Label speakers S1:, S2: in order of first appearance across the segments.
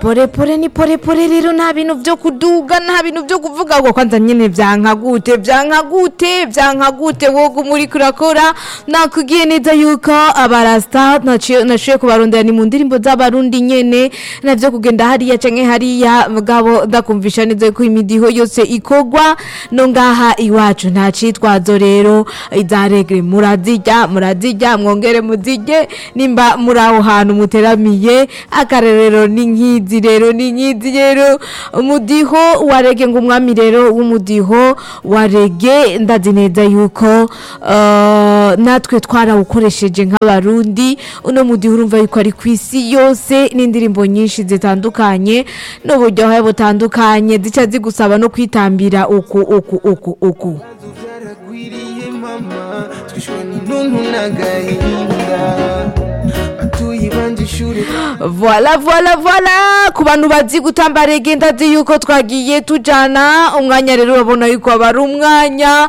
S1: porepore ni porepore rero nta bintu byo kuduga nta bintu byo kuvuga ngo kwanza nyine byanka gute byanka gute byanka gute wowe muri kurakora nakubwiye neza yuko abarasta nashoboye kubarondera ni mu ndirimbo z'abarundi nyene navyo kugenda hariya canke hariya mugabo ndakumvisha neza ko imidiho yose ikogwa no ngaha iwacu nta citwazo rero iza regre murazirya murazirya mwongere muzirye nimba muri aho hantu muteramiye akarerero ni nkizi rero ni nkizi rero umudiho wa rege ngo umwami rero w'umudiho wa rege ndazi neza yuko uh, natwe twarawukoresheje nk'abarundi uno mudiho urumva yuko ari ku isi yose n'indirimbo nyinshi zitandukanye n'uburyohe butandukanye zica zigusaba no kwitambira uku uku uku uku
S2: byaragwiriye mama twishwe n'intuntu n'agahinda batuye banje ishuri
S1: Voila voila voila ku bantu bazi gutamba rege ndazi yuko twagiye tujana umwanya rero urabona yuko aba ari umwanya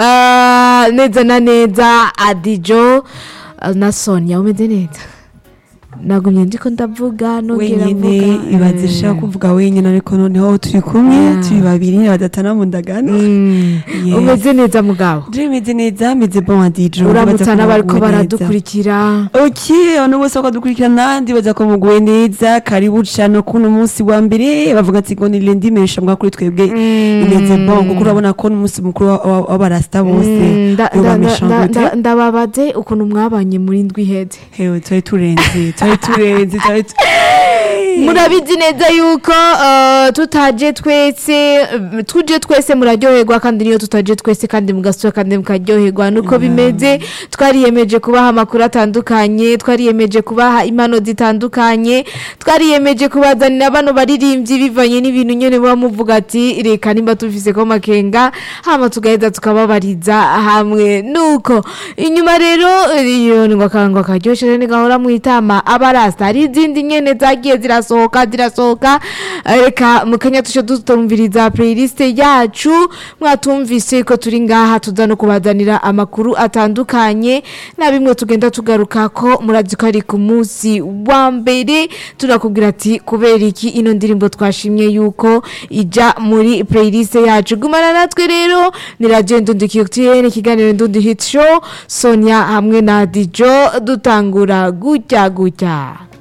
S1: ah, neza na neza adijo ah, na sonia umeze neza nagumye ndiko ndavuga nongera
S3: wenyine
S1: mvuga
S3: ibaze ishaka kuvuga wenyine ariko noneho turi kumwe
S1: Yeah.
S3: turi babiri badatana mu ndagano
S1: Mm,
S3: Yes.
S1: umeze neza mugabo
S3: je meze neza meze bon adijo
S1: uramutsa n'abariko baradukurikira
S3: ok abantu bose bakadukurikira nandi baza ko muguwe neza karibu cano kuno munsi wa mbere bavuga ati ngo ni lendi mesha mbwa kuri twebwe imeze bon kuko urabona ko n'umunsi mukuru wa- wa- w'abarasta bose
S1: Mm, nda-
S3: yoba
S1: nda- nda-
S3: meshangute
S1: nda- ndababaze ukuntu mwabanye muri ndwi iheze
S3: hewe twari turenze twari turenze twari tu-
S1: murabizi neza yuko uh, tutaje twese um, tuje twese muraryoherwa kandi niyo tutaje twese kandi mugasura kandi mukaryoherwa nuko bimeze twariyemeje kubaha amakuru atandukanye twariyemeje kubaha impano zitandukanye twariyemeje kubazanira bano baririmbyi bivanye n'ibintu nyene muba muvuga ati reka nimba tufise ko makenga hama tugaheza tukababariza hamwe nuko inyuma rero iyo ngo akangwa karyoshe rero gahora mwitama abarasta hari izindi nyene zagiye zirasohoka zirasohoka reka mukanya tushe dutumviriza playlist yacu mwatumvise ko turi ngaha tuza no kubazanira amakuru atandukanye na bimwe tugenda tugaruka ko murazi ko ari ku munsi wa mbere turakubwira ati kubera iki ino ndirimbo twashimye yuko ija muri playlist yacu gumana natwe rero ni radio ndundi kiyotiyene ikiganiro ndundi hit show sonia hamwe na dijo dutangura gutya gutya